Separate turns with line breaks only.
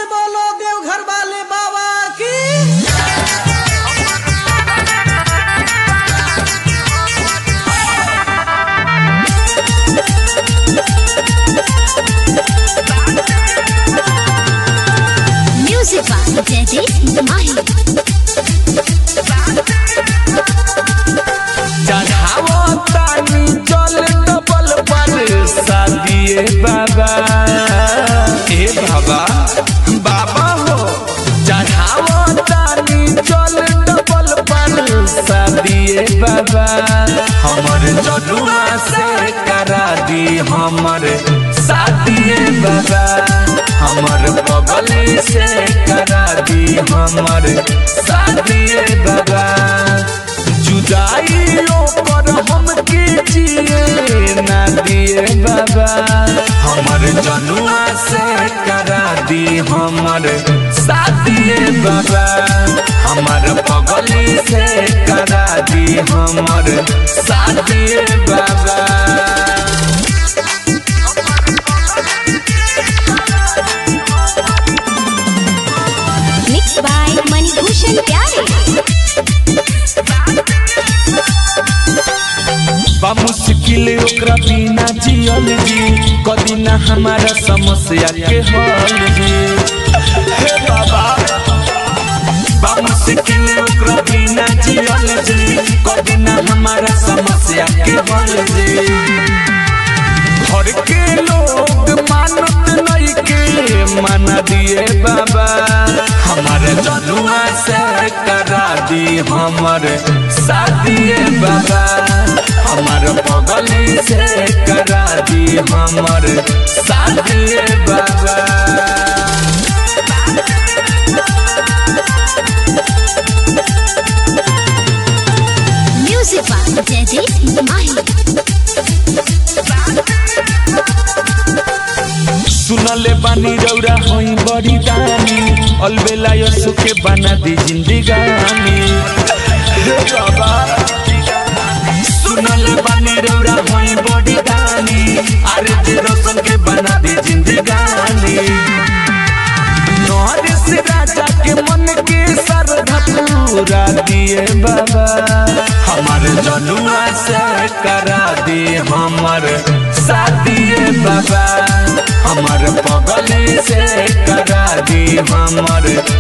से बोलो देवघर वाले बाबा की
Music by Jaideep Mahi.
चढ़ावो तानी चल डबल पर शादिए बाबा ए बाबा बाबा हो चढ़ावो तानी चल डबल पर शादिए बाबा हमर जनुआ से करा दी हमर शादिए बाबा हमर बगल से करा दी हमर शादिए बाबा जुदाई पर हम के जिए ना दिए बाबा हमर जनुआ से करा दी हमर शादिए बाबा हमर पगली से करा दी हमर शादिए बाबा
Mixed by Manibhushan Pyare.
बा मुश्किल ओकरा बिना जियल जी कदी ना हमारा समस्या के हल जी हे बाबा बा मुश्किल ओकरा बिना जियल जी कदी ना हमारा समस्या के हल जी घर के लोग मानत नहीं के मना दिए बाबा हमारे जनुआ से करा दी हमर शादिए बाबा हमार पगली से करा दी हमर शादिए बाबा
Music by Jaideep Mahi.
सुनले बानी रौरा होई बड़ी दानी अलबेला यसु के बना दी जिंदगानी हे बाबा सुनले बानी रौरा होई बड़ी दानी अरे ते रोशन के बना दी जिंदगानी नौरिस राजा के मन के श्रद्धा पूरा दिए बाबा हमार जनुआ से करा दी हमर शादिए बाबा हमार पगली से करा दी हमर